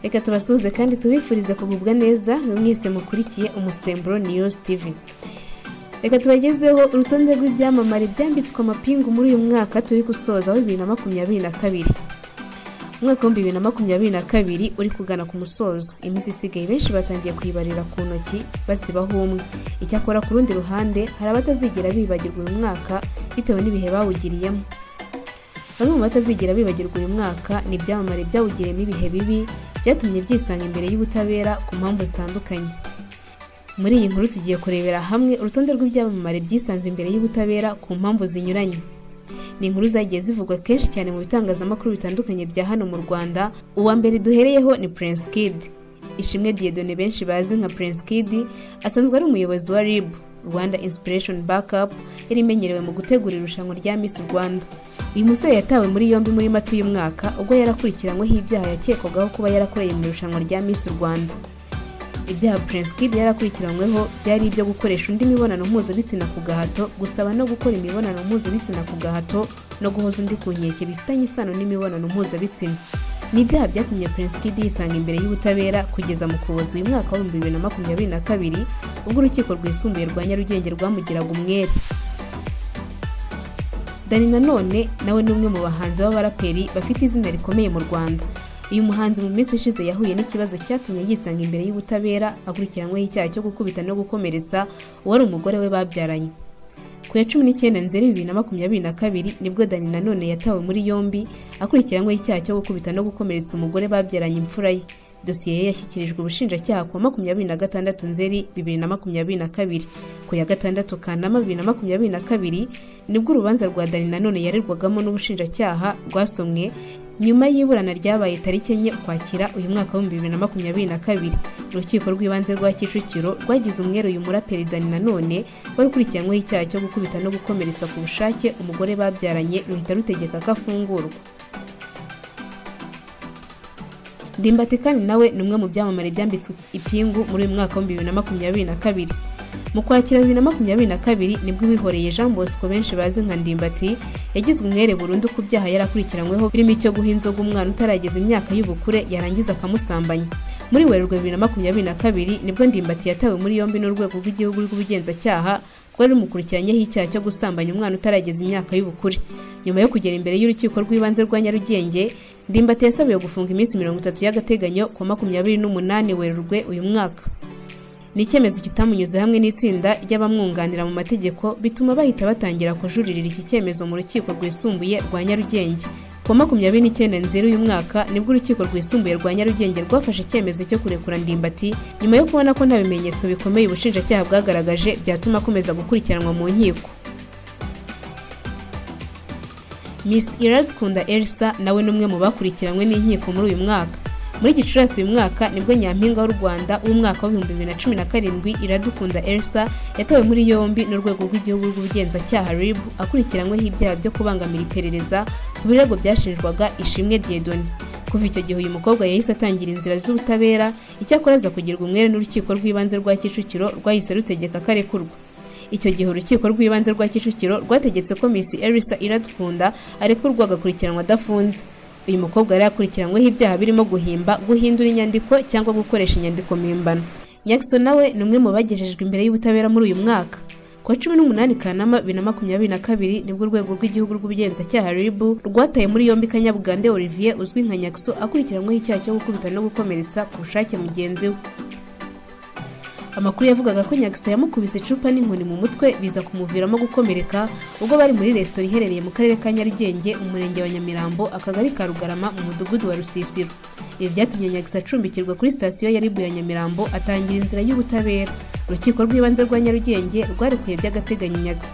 reka tubasuhuze kandi tubifurize kugubwa neza mwese mukurikiye umusemburo niyozi tivi reka tubagezeho urutonde rw'ibyamamare byambitswe amapingu muri uyu mwaka turi gusoza wa bibiri na makumyabiri na kabiri umwaka w'ibihumbi bibiri na makumyabiri na kabiri uri kugana ku musozo iminsi isigaye benshi batangiye kuyibarira ku ntoki basibaho umwe icyakora ku rundi ruhande hari abatazigera bibagirwa uyu mwaka bitewe n'ibihe bawugiriyemo bamwe mu batazigera bibagirwa uyu mwaka ni ibyamamare byawugiriyemo ibihe bibi byatumye byisanga imbere y'ubutabera ku mpamvu zitandukanye muri iyi nkuru tugiye kurebera hamwe urutonde rw'ibyamamare byisanze imbere y'ubutabera ku mpamvu zinyuranye ni inkuru zagiye zivugwa kenshi cyane mu bitangazamakuru bitandukanye bya hano mu rwanda uwa mbere duhereyeho ni prince kid ishimwe diyedone benshi bazi nka prince kid asanzwe ari umuyobozi wa rib rwanda inspiration backup yari imenyerewe mu gutegura irushanwa rya miss rwanda uyu musore yatawe muri yombi muri mata uyu mwaka ubwo yarakurikiranyweho ibyaha yakekwagaho kuba yarakoreye mu irushanwa rya miss rwanda ibyaha prince kid yarakurikiranyweho byari ibyo gukoresha undi mibonano mpuzabitsina ku gahato gusaba no gukora imibonano mpuzabitsina ku gahato no guhoza undi ku nkeke bifitanye isano n'imibonano mpuzabitsina ni ibyaha byatumye prince kid yisanga imbere y'ubutabera kugeza mu kuboza uyu mwaka w'ibihumbi bibiri na makumyabiri na kabiri ubwo urukiko rwisumbuye rwa nyarugenge rwamugiraga umwere dani nanone nawe ni umwe mu bahanzi b'abaraperi bafite izina rikomeye mu rwanda uyu muhanzi mu minsi ishize yahuye n'ikibazo cyatumye yisanga imbere y'ubutabera akurikiranyweho icyaha cyo gukubita no gukomeretsa uwari umugore we babyaranye ku ya cumi n'icyenda nzeri bibiri na makumyabiri na kabiri nibwo dani nanone yatawe muri yombi akurikiranyweho icyaha cyo gukubita no gukomeretsa umugore babyaranye imfura ye dosiye ye yashyikirijwe ubushinjacyaha ku wa makumyabiri na gatandatu nzeri bibiri na makumyabiri na kabiri ku ya gatandatu kanama bibiri na makumyabiri na kabiri nibwo urubanza rwa dani nanone yarerwagamo n'ubushinjacyaha rwasomwe nyuma y'iburana ryabaye tariki enye ukwakira uyu mwaka w'ibihumbi bibiri na makumyabiri na kabiri urukiko rw'ibanze rwa kicukiro rwagize umwere uyu muraperi dani nanone wari ukurikiranyweho icyaha cyo gukubita no gukomeretsa ku bushake umugore babyaranye ruhita rutegeka ko afungurwa ndimbati kandi nawe ni umwe mu byamamare byambitswe ipingu muri uyu mwaka w'ibihumbi bibiri na makumyabiri na kabiri mu kwakira bibiri na makumyabiri na kabiri nibwo uwihoreye jean bosco benshi bazi nka ndimbati yagizwe umwere burundu ku byaha yarakurikiranyweho birimo icyo guha inzoga umwana utarageza imyaka y'ubukure yarangiza akamusambanya muri werurwe bibiri na makumyabiri na kabiri nibwo ndimbati yatawe muri yombi n'urwego rw'igihugu rw'ubugenzacyaha rwari rumukurikiranyeho icyaha cyo gusambanya umwana utarageza imyaka y'ubukure nyuma yo kugera imbere y'urukiko rw'ibanze rwa nyarugenge ndimbati yasabiwe gufunga iminsi mirongo itatu y'agateganyo ku makumyabiri n'umunani werurwe uyu mwaka ni icyemezo kitamunyuze hamwe n'itsinda ry'abamwunganira mu mategeko bituma bahita batangira kujuririra iki cyemezo mu rukiko rwisumbuye rwa nyarugenge ku wa makumyabiri n'icyenda nzeri uyu mwaka nibwo urukiko rwisumbuye rwa nyarugenge rwafashe icyemezo cyo kurekura ndimbati nyuma yo kubona ko nta bimenyetso bikomeye ubushinjacyaha bwagaragaje byatuma akomeza gukurikiranwa mu nkiko miss iradukunda elsa nawe ni umwe mu bakurikiranywe n'inkiko muri uyu mwaka muri gicurasi uyu mwaka nibwo nyampinga w'u rwanda w'umwaka w'ibihumbi bibiri na cumi na karindwi iradukunda elsa yatawe muri yombi n'urwego rw'igihugu rw'ubugenzacyaha rib akurikiranyweho ibyaha byo kubangamira iperereza ku birego byashinjwaga ishimwe diyedoni kuva icyo gihe uyu mukobwa yahise atangira inzira z'ubutabera icyakora aza kugirwa umwere n'urukiko rw'ibanze rwa kicukiro rwahise rutegeka akarekurwa icyo gihe urukiko rw'ibanze rwa kicukiro rwategetse ko misi elisa iradukunda arekurwa agakurikiranwa adafunze uyu mukobwa yari yakurikiranyweho ibyaha birimo guhimba guhindura inyandiko cyangwa gukoresha inyandiko mpimbano nyakison nawe ni umwe mu bagejejwe imbere y'ubutabera muri uyu mwaka ku wa cumi n'umunani kanama bibiri na makumyabiri na kabiri nibwo urwego rw'igihugu rw'ubugenzacyaha ribu rwataye muri yombi kanyabugande olivier uzwi nka nyakso akurikiranyweho icyaha cyo gukubita no gukomeretsa ku bushake mugenzi we amakuru yavugaga ko nyakso yamukubise icupa n'inkoni mu mutwe biza kumuviramo gukomereka ubwo bari muri resitora iherereye mu karere ka nyarugenge umurenge wa nyamirambo akagari ka rugarama mu mudugudu wa rusisiro ibi byatumye nyakisa acumbikirwa kuri sitasiyo ya ribu ya nyamirambo atangira inzira y'ubutabera urukiko rw'ibanze rwa nyarugenge rwarekuye by'agateganyo nyakso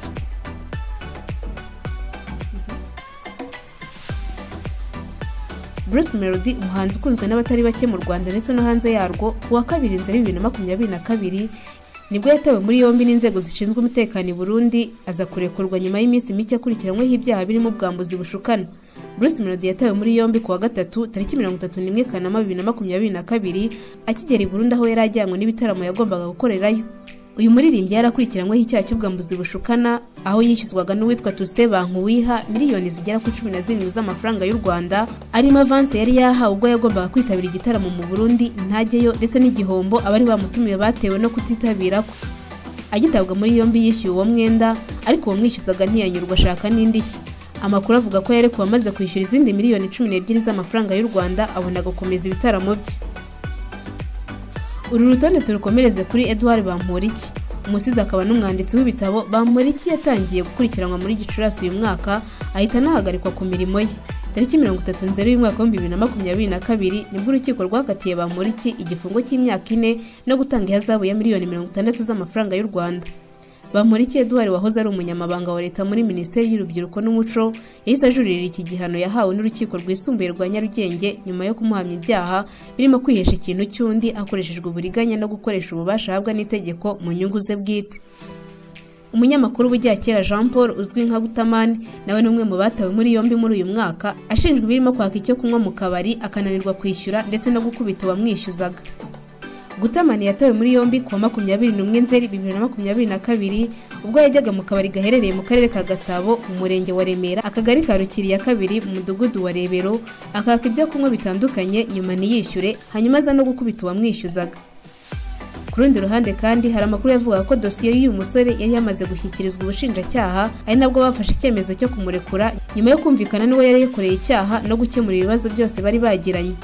Bruce Melody umuhanzi ukunzwe n'abatari bake mu Rwanda ndetse no hanze yarwo ku wa kabiri nzeri bibiri na makumyabiri na kabiri nibwo yatawe muri yombi n'inzego zishinzwe umutekano i Burundi aza kurekurwa nyuma y'iminsi mike akurikiranyweho ibyaha birimo ubwambuzi bushukana Bruce Melody yatawe muri yombi ku wa gatatu tariki mirongo itatu n'imwe Kanama bibiri na makumyabiri na kabiri akigera i Burundi aho yari ajyanywe n'ibitaramo yagombaga gukorerayo uyu muririmbyi yarakurikiranyweho icyaha cy'ubwambuzi bushukana aho yishyuzwaga n'uwitwa tuse bankuwiha miliyoni zigera ku cumi na zirindwi z'amafaranga y'u rwanda arimo avanse yari yahawe ubwo yagombaga kwitabira igitaramo mu burundi ntajyeyo ndetse n'igihombo abari bamutumiye batewe no kutitabira kwe agitabwa muri yombi yishyuye uwo mwenda ariko uwo mwishyuzaga ntiyanyurwa ashaka n'indishyi amakuru avuga ko yarekuwe amaze kwishyura izindi miliyoni cumi n'ebyiri z'amafaranga y'u rwanda abona gukomeza ibitaramo bye uru rutonde turukomereze kuri edouard bamporiki umusizi akaba n'umwanditsi w'ibitabo bamporiki yatangiye gukurikiranwa muri gicurasi uyu mwaka ahita anahagarikwa ku mirimo ye tariki mirongo itatu nzeri y'umwaka w'ibihumbi bibiri na makumyabiri na kabiri nibwo urukiko rwakatiye bamporiki igifungo cy'imyaka ine no gutanga ihazabu ya miliyoni mirongo itandatu z'amafaranga y'u rwanda bamporiki eduard wahoze ari umunyamabanga wa leta muri minisiteri y'urubyiruko n'umuco yahise ajurira iki gihano yahawe n'urukiko rwisumbuye rwa nyarugenge nyuma yo kumuhamya ibyaha birimo kwihesha ikintu cy'undi hakoreshejwe uburiganya no gukoresha ububasha ahabwa n'itegeko mu nyungu ze bwite umunyamakuru w'ijyakera jean paul uzwi nka butamani nawe ni umwe mu batawe muri yombi muri uyu mwaka ashinjwa ibirimo kwaka icyo kunywa mu kabari akananirwa kwishyura ndetse no gukubita uwamwishyuzaga gutamani yatawe muri yombi kuwa makumyabiri n'umwe nzeri bibiri na makumyabiri na kabiri ubwo yajyaga mu kabari gaherereye mu karere ka gasabo mu murenge wa remera akagari ka rukiriya kabiri mu mudugudu wa rebero akaka ibyo kunywa bitandukanye nyuma ntiyishyure hanyuma aza no gukubita uwamwishyuzaga ku rundi ruhande kandi hari amakuru yavuga ko dosiye y'uyu musore yari yamaze gushyikirizwa ubushinjacyaha ari nabwo bafashe icyemezo cyo kumurekura nyuma yo kumvikana n'uwo yari yakoreye icyaha no gukemura ibibazo byose bari bagiranye